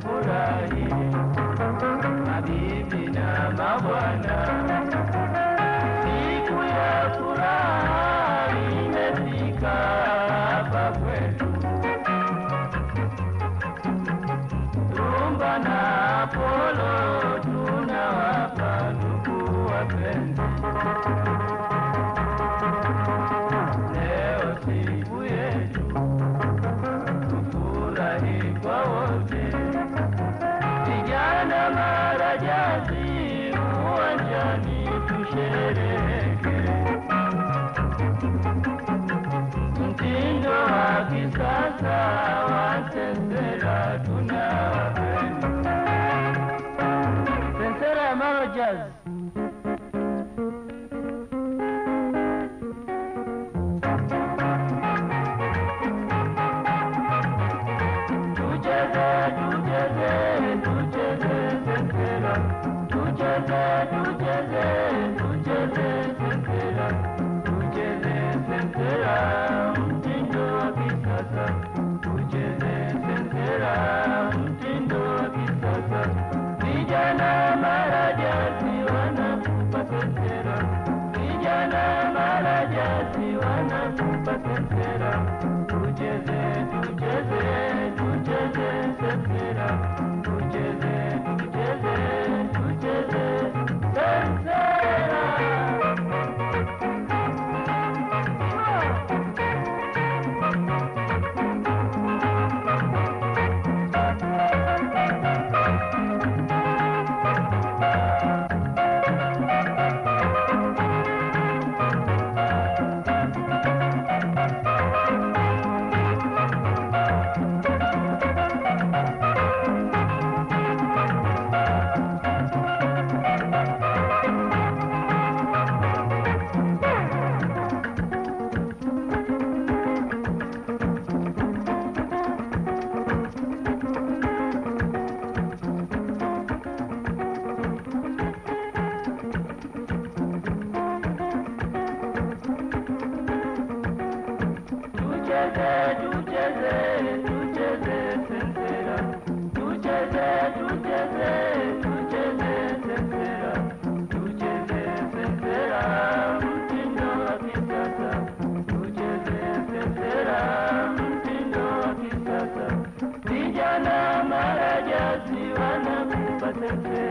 tufurahi, mabibi na mabwana, siku ya furaha imefika hapa kwetu. Rumba na Apollo tunawapa ndugu wapenzi. Leo siku yetu tufurahi kwa wote, vijana marajazi uwanjani tushereheke, mtindo wa kisasa wa sensera tunawapenda. Sensera ya Maro Jazz. Tucheze, tucheze, tucheze sensera. Tucheze, tucheze, tucheze sensera. Tucheze sensera, mtindo wa kisasa. Tucheze sensera, mtindo wa kisasa. Vijana marajazi wanakupa sensera. Vijana marajazi wanakupa sensera. Tucheze, tucheze, tucheze sensera. Tucheze, tucheze, tucheze sensera. Tucheze, tucheze, tucheze sensera. Tucheze, tucheze, tucheze sensera. Tucheze sensera, mtindo wa kisasa. Tucheze sensera, mtindo wa kisasa. Vijana marajazi wanakupa sensera.